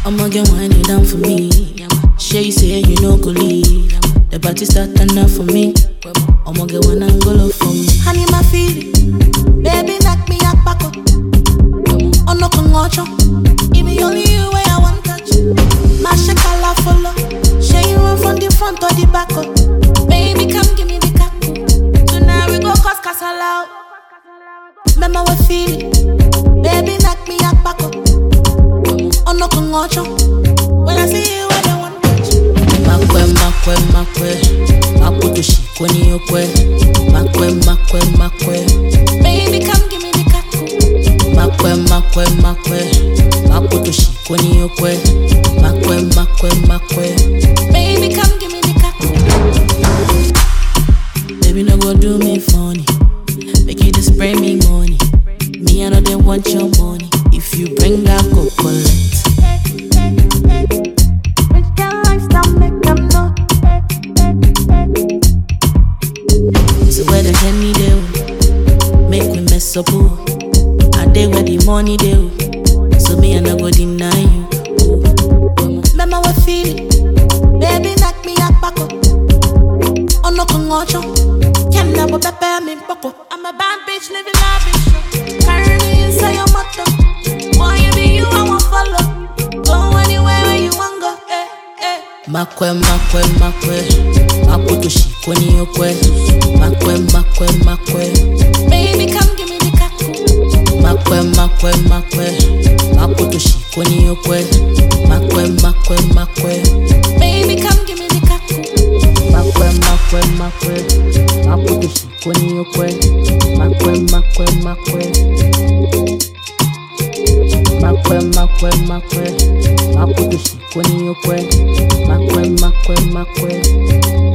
I'ma get winding down for me. Shay you say you no go leave. The party start turn up for me. I'ma get one angle for me. Honey, my feeling. Baby, knock me up back up. Oh, no, come on, It be only you where I want touch. My shakala follow. Share you run from the front or the back up. Baby, come give me the cap. Tonight we go cause casala. Remember what feeling. Baby, knock me up back up. Oh, no, come on, When I see you, I don't want touch. Makwe, makwe, makwe. Makutushi kweni okwe. Makwe, makwe, makwe. Baby, come give me the cap. Makwe, makwe, makwe. Makutushi kweni okwe. Makwe, makwe, makwe. Baby, come give me the cap. Baby, no go do me funny. Make you just spray me money. Me, I know they want your money. If you bring that, go collect. Rich girl lifestyle, make them know. So where the Henny do? Make me mess up, ooh. I day where the money do. So me, I no go deny you. Ooh. Remember what feeling. Baby, knock me up back up. Oh no, come on, Can never prepare me pop I'm a bad bitch living lavish. Carry me inside your motor. Why you be you? I won't follow. Go anywhere where you want go. Eh, eh. Makwe, makwe, makwe. Makutushi kweni okwe. Makwe, makwe, makwe. Baby, come give me the cackle. Makwe, makwe, makwe. Makutushi kweni okwe. Makwe, makwe, makwe. Baby, come give me the cackle. Makwe, makwe, makwe. Makutushi kweni okwe. Makwe, makwe, makwe. Makwe, makwe, makwe. Makutushi kweni okwe. Makwe, makwe, makwe.